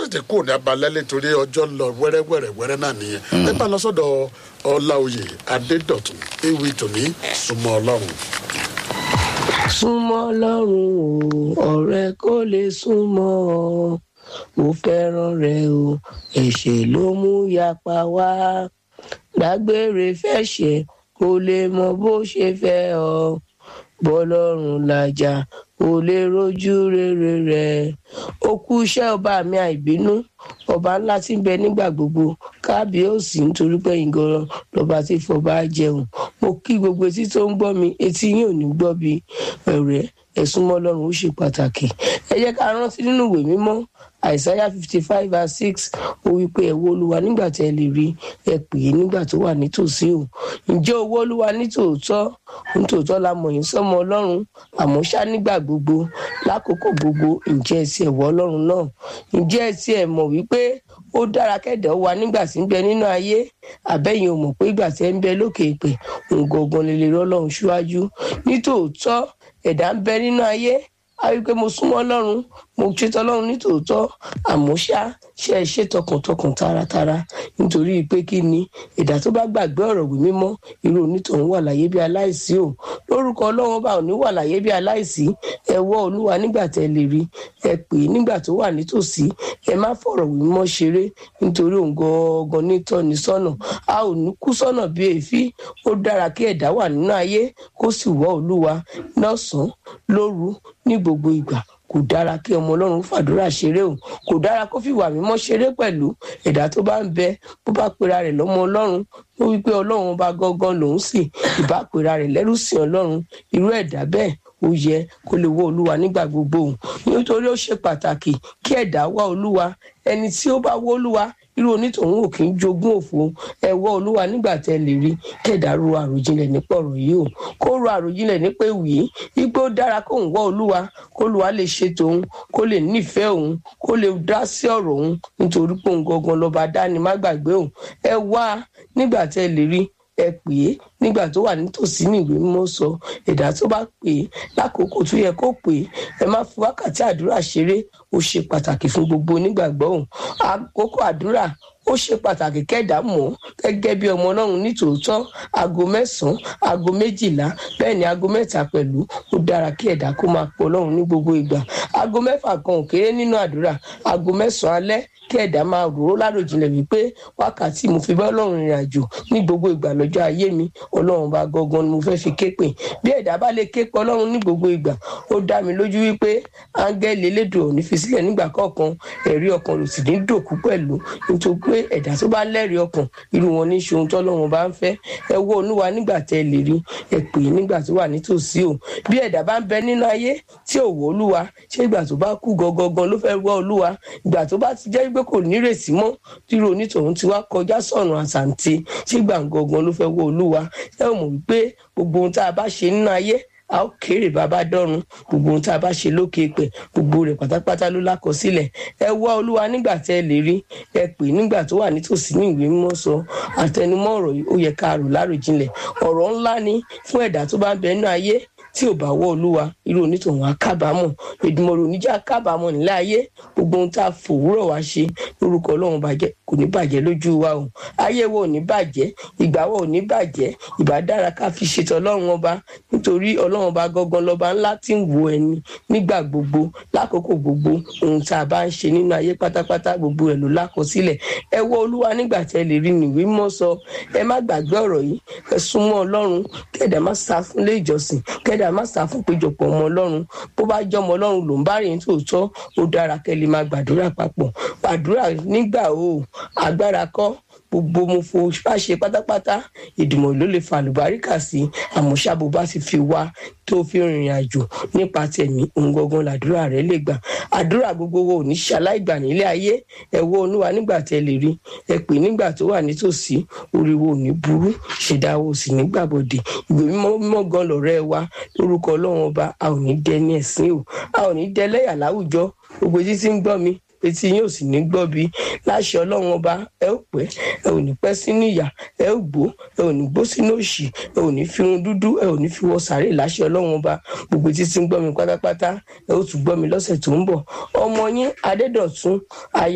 tètè kúrò ní abalẹ́ nítorí ọjọ́ lọ wẹ́rẹ́wẹ́rẹ́ wẹ́rẹ́ náà nìyẹn ẹ bá lọ sọ́dọ̀ ọláòyè adédọ̀tún ewì tòní súnmọ́ ọlọ́run. súnmọ́ ọlọ́run o ọ̀rẹ́ kò lè súnmọ́ ọ mo fẹ́ràn rẹ o ẹ̀ṣẹ̀ ló mú yapa wá dágbére fẹ́ṣẹ̀ kò lè mọ bó ṣe fẹ́ ọ bọ́lọ́run làjà kò lè rojú rere rẹ̀ ó kú iṣẹ́ ọba mi àìbínú ọba ńlá tí ń bẹ nígbà gbogbo kábíyèsí nítorí pé ìgọràn lọba tí fọba jẹun mo kí gbogbo etí tó ń gbọ́ mi etí yín ò ní gbọ́ bí ọ̀rẹ́ ẹ̀sùn mọ́ ọlọ́run ó ṣe pàtàkì ẹ jẹ́ ká rántí nínú ìwé mímọ́ àìsáyà fifty five verse six ó wí pé ẹ wo olúwa nígbà tí ẹ lè rí ẹ pè é nígbà tó wà nítòsí o ǹjẹ́ owó olúwa nítòótọ́ nítòótọ́ la mọ̀ yín sọ́mọ ọlọ́run àmọ́ ṣá nígbà gbogbo lákòókò gbogbo ǹjẹ́ ẹ ti ẹ̀wọ́ ọlọ́run náà ǹjẹ́ ẹ ti ẹ̀ mọ̀ wípé ó dára kẹ́dẹ̀ wà nígbà tí ń bẹ nínú ayé àbẹ́yìn ò mọ̀ pé ìgbà tí ẹ ń bẹ lókè ìpè òǹgangan lè lè rọ́lọ́run síwájú nítòótọ́ ẹ̀dá ń bẹ nínú ayé a rí i pé mo súnmọ́ ọlọ́run mo ṣetán ọlọ́run nítòótọ́ àmọ́ ṣá ṣe é ṣe tọkàntọkàn taratara nítorí pé kí ni ẹ̀dá tó bá gbàgbé ọ̀rọ̀ wí mímọ́ irú onítọ̀hún wà láyé bí aláìsí o lórúkọ ọlọ́run bá òní wà láyé bí aláìsí ẹ wọ́ olúwa nígbà tẹ́ lè rí ẹ pè é nígbà tó wà nítòsí ẹ má fọ̀rọ̀ wí mímọ́ ṣeré nítorí òun gangan nítọ́ni sọ́nà a ò ní kú sọ́nà bí èéfín ó dára kí ẹ̀dá wà nínú ayé kó sì wọ́ olúwa lọ́sàn-án lóru ní gbogbo ìgbà kò dára kí ọmọ ọlọ́run fàdúrà ṣeré o kò dára kó fìwà mímọ́ ṣeré pẹ̀lú ẹ̀dá tó bá ń bẹ bó bá pera rẹ̀ lọ́mọ ọlọ́run ó wí pé ọlọ́run ọba gangan lòún sì ìbá pera rẹ̀ lẹ́rú sí ọlọ́run irú ẹ̀dá bẹ́ẹ̀ ó yẹ kó lè wọ olúwa nígbà gbogbo o nítorí ó ṣe pàtàkì kí ẹ̀dá wá olúwa ẹni tí ó bá wọ olúwa irú onítọ̀hún ò kì í jogún òfo ẹ wọ olúwa nígbà tẹ lè rí kẹdà ro àròjinlẹ̀ nípa ọ̀rọ̀ yìí o kó ro àròjinlẹ̀ nípa ìwì wípé ó dára kóun wọ olúwa kó olúwa lè ṣe tòun kó lè nífẹ̀ẹ́ òun kó lè dá sí ọ̀rọ̀ òun nítorí pé òun gangan lọ́ba dání má gbàgbé òun ẹ wá nígbà tẹ lè rí ẹ pè é nígbà tó wà nítòsí ní ìwé mímọ́ sọ ẹ̀dá tó bá pè é lákòókò tó yẹ kó pè é ẹ má fi wákàtí àdúrà ṣeré ó ṣe pàtàkì fún gbogbo onígbàgbọ́ òun àkókò àdúrà ó ṣe pàtàkì kẹ́dà mọ̀ gẹ́gẹ́ bí ọmọ ọlọ́run nítòótọ́ aago mẹ́sàn-án aago méjìlá bẹ́ẹ̀ ni aago mẹ́ta pẹ̀lú ó dára kí ẹ̀dá kó máa pọ̀ ọlọ́run ní gbogbo ìgbà aago mẹ́fà kan ò kéré nínú àdúrà aago mẹ́sàn-án alẹ́ kí ẹ̀dá máa rò ó láròjinlẹ̀ wípé wákàtí mo fi bá ọlọ́run rìnrìn àjò ní gbogbo ìgbà lọ́jọ́ ayé mi ọlọ́run bá gangan ni mo fẹ́ fi ké pè bí ẹ̀dá bá lè ké pe ọlọ́run ní gbogbo ìgbà ó dá mi lójú wípé áńgẹ́lì elédùn ò ní fi sílẹ̀ nígbà kọ̀ọ̀kan ẹ̀rí ọkàn ló sì ní dòkú pẹ̀lú nítorí pé ẹ̀dá tó bá lẹ́rìí ọkàn irú wọn ní ṣohun tọ́lọ́run bá ń fẹ́ ẹ wo olúwa nígbà tẹ́ lè rí ẹ pè é nígbà tó wà nítòsí o bí ẹ̀dá bá ń bẹ nínú ayé tí ò wọ olúwa ṣé ìgbà tó bá kú gangan ló fẹ́ wọ olúwa ìgbà tó bá ti jẹ́ pé kò nírèsí mọ́ tírò onítọ̀hún ti wá kọjá sọ̀rùn àsàǹtì ṣé ìgbà gangan ló fẹ́ wọ olúwa ẹ ò mọ̀ wípé gbogbo ohun tá a bá ṣe nínú ayé a ó kéré bàbá dọ́run gbogbo ohun tá a bá ṣe lókè pẹ̀ gbogbo rẹ̀ pátápátá ló lákọsílẹ̀ ẹ wá olúwa nígbà tẹ́ ẹ lè rí ẹ pè nígbà tó wà nítòsí ní ìwé mímọ́ sọ àtẹnumọ́ ọ̀rọ̀ yìí ó yẹ ká rò láròjinlẹ̀ ọ̀rọ̀ ńlá ni fún ẹ̀dá tó bá ń bẹ nínú ayé tí ò bá wọ olúwa irú onítọ̀hún á kábàámọ̀ ìdùmọ̀rò oníjà kábàámọ̀ nílẹ̀ ayé gbogbo ohun tá a fòwúrọ̀ wá ṣe lórúkọ ọlọ́run bàjẹ́ kò ní bàjẹ́ lójú wa o ayé wa ò ní bàjẹ́ ìgbà wa ò ní bàjẹ́ ìbá dára ká fi ṣètò ọlọ́run ọba nítorí ọlọ́run ọba gangan lọ́ba ńlá tí ń wo ẹni nígbà gbogbo lákòókò gbogbo ohun tá a bá ń ṣe nínú ayé pátápátá gbogbo ẹ̀ ló lákọsílẹ̀ ẹ wọ olúwa nígbà tẹ́ lè rí nìwé mọ́ sọ ẹ má gbàgbé ọ̀rọ̀ yìí ẹ súnmọ́ ọlọ́run kẹ́dà má sá fún ilé ìjọsìn kẹ́dà má sá fún péjọpọ̀ ọmọ ọlọ́run bó bá jẹ́ ọmọ ọlọ́run ló ń bá rìn tòótọ́ ó dára kẹ́ lè máa gbàdúrà papọ̀ gbàdúrà nígbà o agbára kọ́ gbogbo mo fo bá ṣe pátápátá ìdùnnú ló lè fa àlùbáríkà sí àmọ́ ṣàbò bá ti fi wá tó fi rìnrìn àjò nípa tẹ̀mí ohun gangan làdúrà rẹ lè gbà àdúrà gbogbo wo ò ní ṣaláìgbà nílé ayé ẹ wo olúwa nígbà tẹ lè rí ẹ pè nígbà tó wà nítòsí oríwo ò ní burú ṣèdáwó sì ní gbàbọdè ìwé mímọ́ mímọ́ gan lọ̀rẹ́ wa lórúkọ Ọlọ́run ọba a ò ní dẹni ẹ̀sìn o a ò ní dẹlẹ́yà láwùjọ gbogbo títí ń gbọ́ mi etí yín ò sì ní gbọ́ bí láṣẹ ọlọ́run ọba ẹ ó pẹ́ ẹ ò ní pẹ́ sínú ìyà ẹ ó gbó ẹ ò ní gbó sínú òṣì ẹ ò ní fi irun dúdú ẹ ò ní fi wọ sàárè láṣẹ ọlọ́run ọba gbogbo títí ń gbọ́ mi pátápátá ẹ ó tún gbọ́ mi lọ́sẹ̀ tó ń bọ̀ ọmọ yín adédọ̀tún ayé.